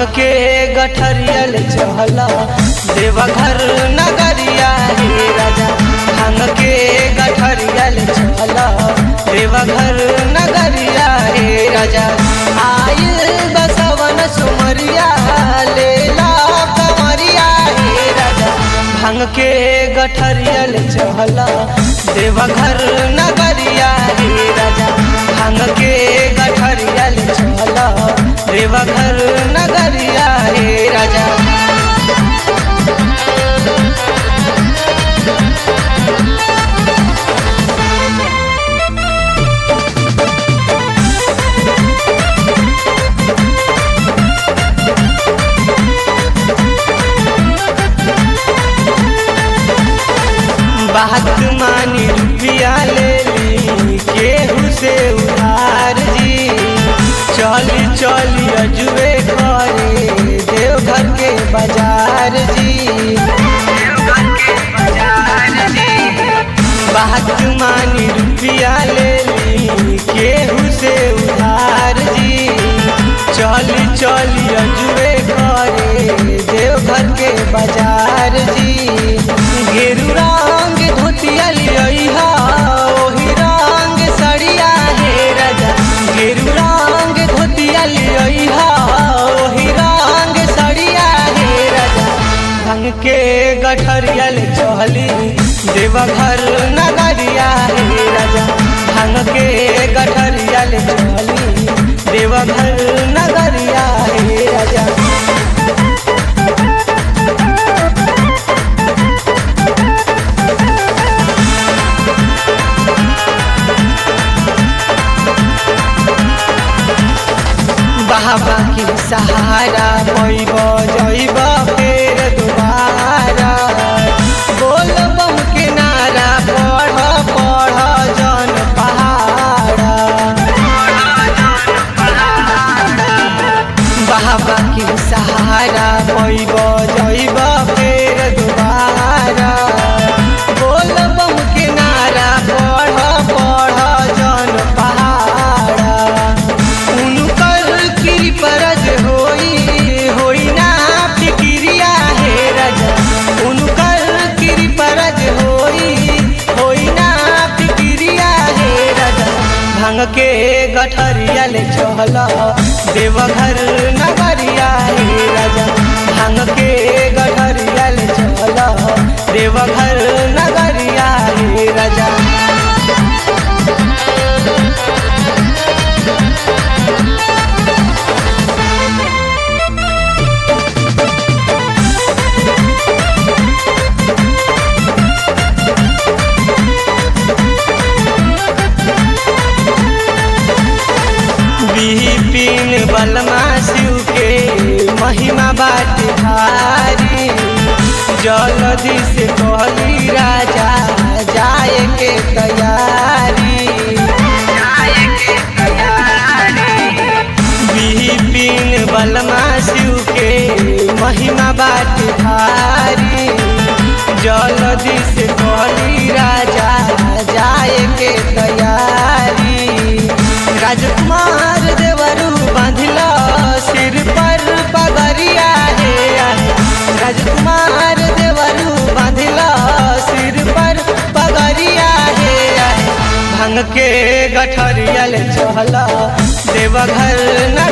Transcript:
के गठरियल चहला देवघर नगरिया हे राजा भांग के गठरियल चहला देवघर नगरिया हे राजा आयल बसवन सुमरिया लेला कमरिया हे राजा भांग के गठरियल चहला देवघर नगरिया हे राजा भांग के गठरियल चहला देवघर नगरिया हे राजा बात मानी रुपया ले ली केहू से उधार जी चली चली अजुए करे देवघर के बाजार जी बात मानी रुपया ले ली केहू से उधार जी चली चली अजुए करे देवघर के बाजार जी गेरू रंग धोतिया लिया ओही रंग सड़िया हे राजा गेरू रंग धोतिया लिया ओही रंग सड़िया हे राजा भंग के गठरियल चहली देवघर नगरिया हे राजा भंग के गठरियल चहली देवघर नगरिया हे राजा बाबा के सहारा पैब जैब फेर दोबारा बोल बम के नारा पढ़ पढ़ जन पहाड़ा बाबा के सहारा पैब जैब फेर दोबारा बोल बम के नारा पढ़ पढ़ जन पहाड़ा उनकर कृपरज होई होई ना फिक्रिया हे राजा उनकर कृपरज होई होई ना फिक्रिया हे राजा भांग के गठरिया ले चहला देवघर नगरिया हे राजा भांग के गठरिया ले चहला देवघर नगरिया हे राजा बिपिन बलमा शिव के महिमा बाट भारी जल्दी से कहली राजा जाए के तैयारी बिपिन बलमा शिव के महिमा बाट भारी जल्दी से कहली राजा जाए के तैयारी राजकुमार देवरू बांधिल सिर पर पगरिया हे राजकुमार देवरू बांधिल सिर पर पगरिया हे भांग के गठरियल चहल देवघर न